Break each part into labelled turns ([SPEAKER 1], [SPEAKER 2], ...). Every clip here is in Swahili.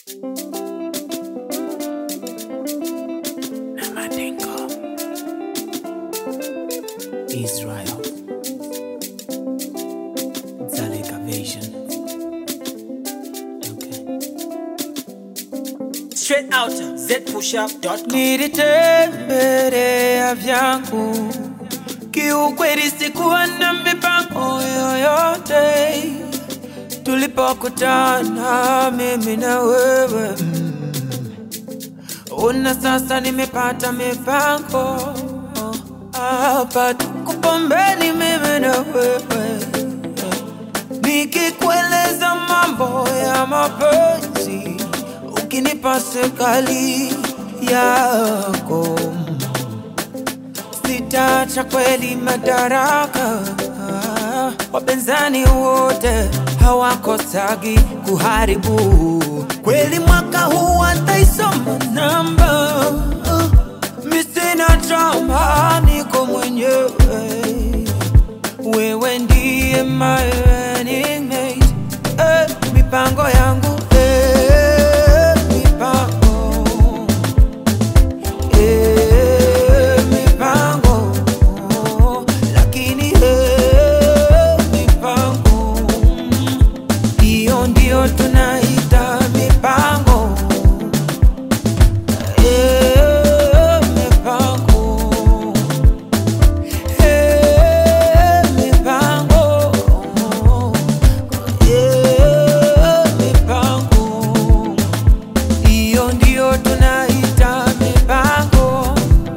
[SPEAKER 1] Israel. Zaleka Vision. Okay. Straight out zpushup.com.
[SPEAKER 2] nilitembelea vyangu kiukweli, sikuwa na mipango yoyote tulipokutana mimi na wewe mm. Una sasa nimepata mipango hapa tuko pembeni mimi na wewe nikikueleza mambo ya mapenzi ukinipa serikali yako sitacha kweli madaraka wapinzani wote hawakosagi kuharibu kweli mwaka huu ataisoma namba misina drama niko mwenyewe wewe ndiye my running mate eh, mipango yangu eh, mipango eh, mipango lakini eh, mipango hiyo ndio tunaita mipango eh, mipango eh, mipango eh, mipango hiyo ndio tunaita mipango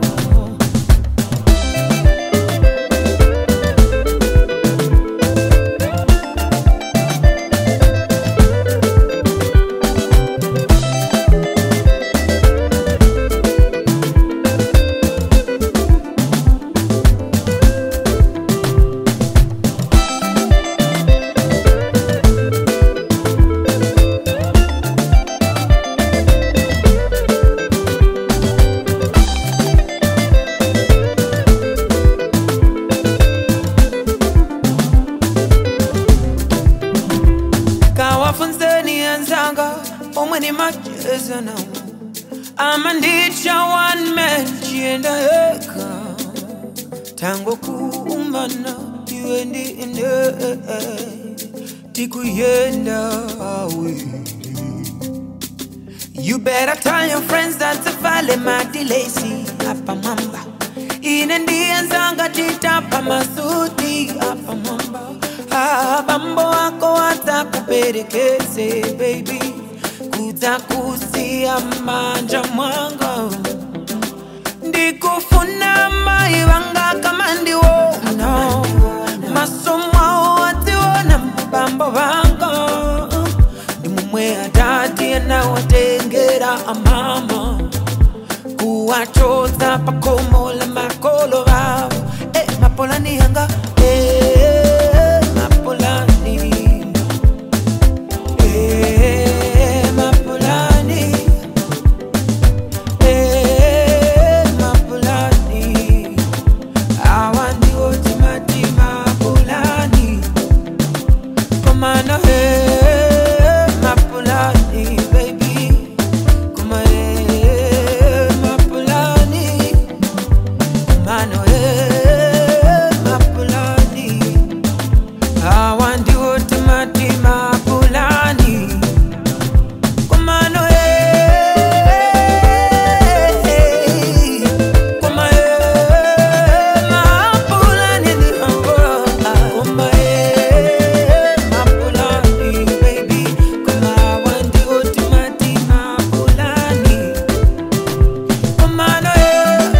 [SPEAKER 2] kawafunzeni enzanga omwe ni macheza nawo ama ndicha one man chienda yeka tango kuumbana iwe ndi ine tikuyenda awili You better tell your friends that safale madilesi hapa mamba ine ndiye nzanga titapa masuti hapa mamba ah, bambo wako watakuperekeze baby kutakusia manja mwanga ndikufuna mai vanga kama ndiwona masomwao watiwona mabambo vanga ndimumwe atati anawatengera amama kuwachotsa pakomola makolo vavo e mapolani yanga e mapolani e mapolani e mapolani awa ndiwo timatima polani komana e mapolani baby koma e mapolani komano e mapolani awa ndiwo timatima polani komano e koma e mapolani ni hango koma e mapolani baby koma awa ndiwo timatima polani komano e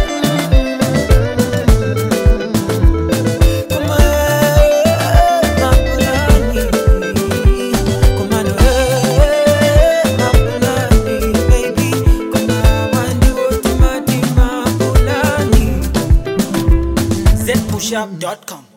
[SPEAKER 2] Como é Mapulani Como é Mapulani Baby Como wandi wote mati Mapulani
[SPEAKER 1] zpushup.com.